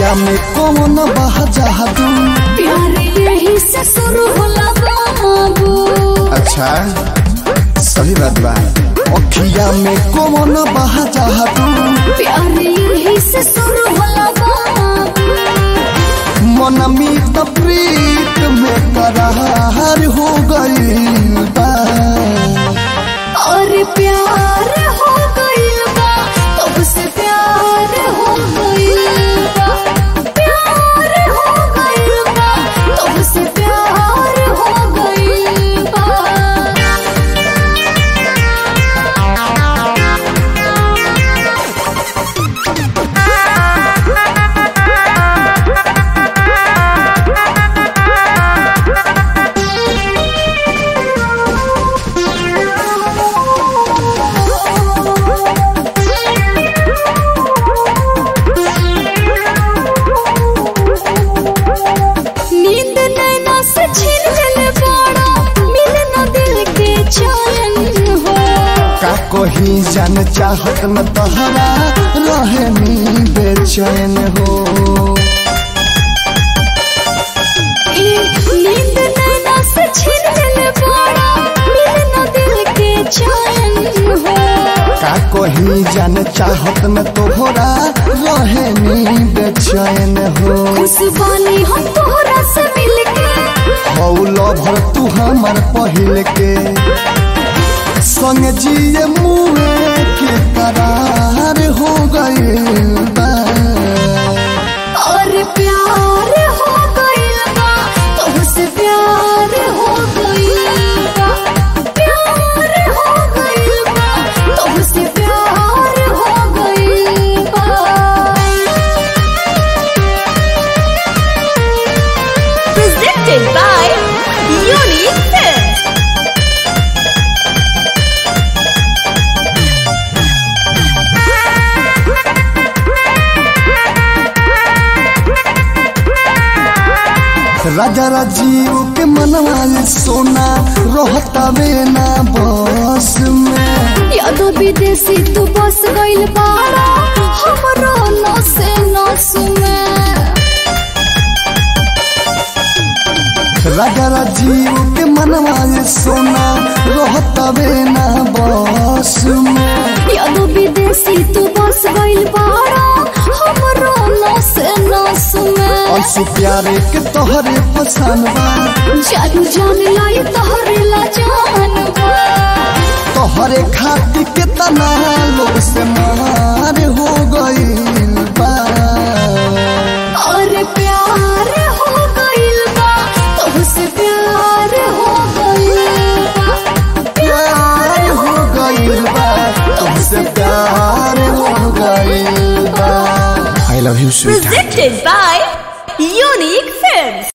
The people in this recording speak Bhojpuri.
अखिया में कौन बह जादू प्यार यही से शुरू होला बाबू अच्छा सही बात बा अखिया में कौन बह जादू प्यार यही से शुरू होला बाबू मन मीत प्रीत में करार हो गई बा और प्यार हो गइल बा तब से प्यार हो गइल बा प्यार हो गइल बा तब से प्यार हो गइल बा नींद नैना से छीन ले बाड़ा मिले न दिल के चैन हो का कहीं जान चाहत न तहरा रहे नी बेचैन हो ए, नींद नैना से छीन ले बाड़ा मिले न दिल के चैन हो का कहीं जान चाहत न तोहरा रहे नी बेचैन हो खुशबानी हम तोहरा से मिलके हौल भर तू हमर पहिल के संग जिए मुए के करार हो गई बा और प्यार हो गइल बा तुमसे प्यार हो गइल बा प्यार हो गइल बा तुमसे प्यार हो गइल बा presented by Unique Films. राजा राजीव के मनवा सोना रहतावे ना बस में यादो विदेशी तू बस गइल बाड़ा हमरो नसे नस में राजा राजीव के मनवा सोना रहतावे ना बस में यादो विदेशी तू बस गइल बाड़ा हमरो नसे नस में अंशु प्यारे के तोहरे पसंद बा जानू जान लाई तोहरे ला जानबा तोहरे खातिर के तना लोग से मार हो गई बा और प्यार हो गइल बा तुमसे प्यार हो गइल बा प्यार हो गई बा तुमसे प्यार हो गई बा I love you sweet Presented by Unique Films.